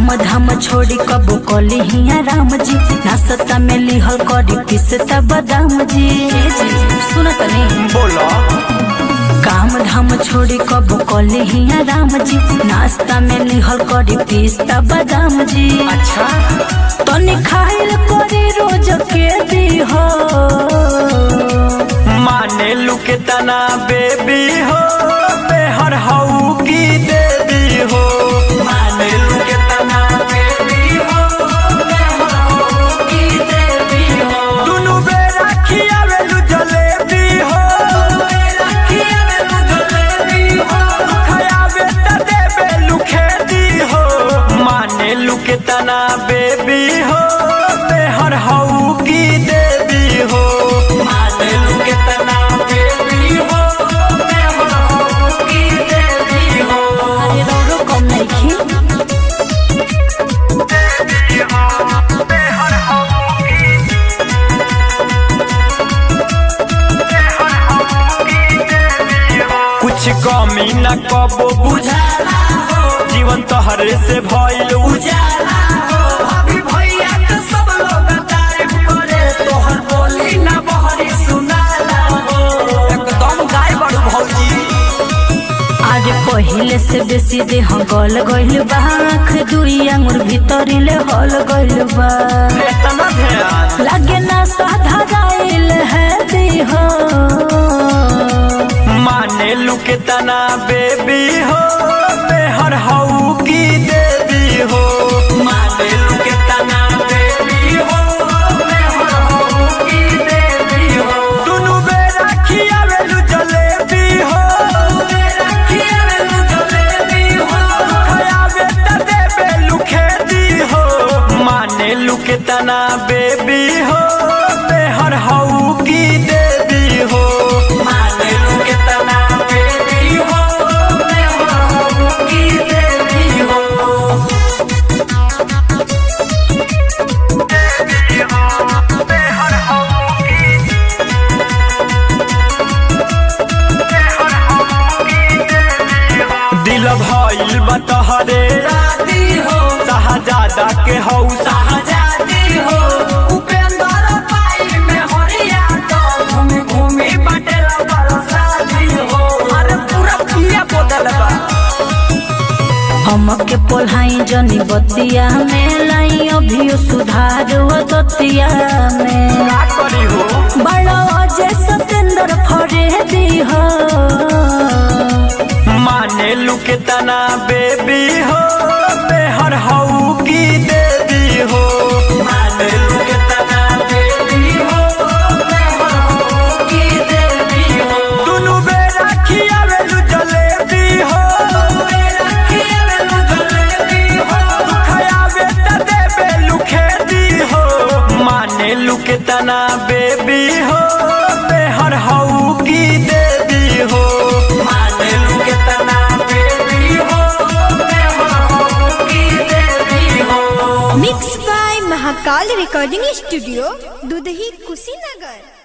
धाम छोड़ी कबो कली हिया राम जी नाश्ता में लिहल करी पिसता बादाम जी सुन तनी बोलो काम धाम छोड़ी कबो कली हिया राम जी नाश्ता में लिहल करी पिस्ता बादाम जी अच्छा तनी खाइल करी रोज के दी हो माने लू के तना बेबी हो बेहर हऊ की देवी हो माने लू के तना बेबी हो बेहर हऊ की देवी हो दुनु बेरा खियावेलु जलेबी हो बेरा खियावेलु जलेबी हो खयावे त देवेलु खेती हो माने लू के तना बेबी हो बेहर हऊ की देवी हो माने लू के तना बेबी हो बेहर हऊ की देवी हो अरे रौरो कम नइखी देवी हो बेहर हऊ की कुछ कमी न कबो बुझाला हो जीवन तोहरे से भइल उजाला हो अभी भैया के सब लोग तारीफ करे तोहर बोली न बहरी सुनाला हो एकदम गाय बड़ू भौजी आज पहिले से बेसी देह गल गइल बा आँख दुई आंगुर भीतरिले हल गइल बा इतना ध्यान लागे ना साधा गाइल है देह माने लू के तना बेबी हो बेहर हऊ की देवी हो माने लू के तना बेबी हो बेहर हऊ की देवी हो दुनु बेरा खियावेलु जलेबी हो बेरा खियावेलु जलेबी हो खयावे त देवेलु खेती हो माने लू के तना बेबी हो बेहर हऊ की देवी हो माने लू के तना बेबी हो बेहर हऊ की देवी हो देवी हो बेहर हऊ की बेहर हऊ की देवी हो दिल भइल बतहरे राती हो शाहजादा के हौ शाहजादी हो उपेंद्र पाई में हरिया तो घूमी घूमी बटेला बरसाती हो अरे पूरा पिया बदल बा हमके पोल्हाई जनी बतिया में लाई अभियो सुधार वो दतिया में का करी हो बड़ा अजय सतेंद्र फरे दी हो माने लू के तना बेबी हो बेहर हऊ की देवी हो माने लू के तना बेबी हो बेहर हऊ की देवी हो दुनु बेरा खियावेलु जलेबी हो बेरा खियावेलु जलेबी हो खयावे त देवेलु खेती हो माने लू के तना बेबी हो बेहर हऊ की देवी हो माने लू के तना बेबी हो बेहर हऊ की देवी हो mix by Mahakal recording studio Dudhahi Kushinagar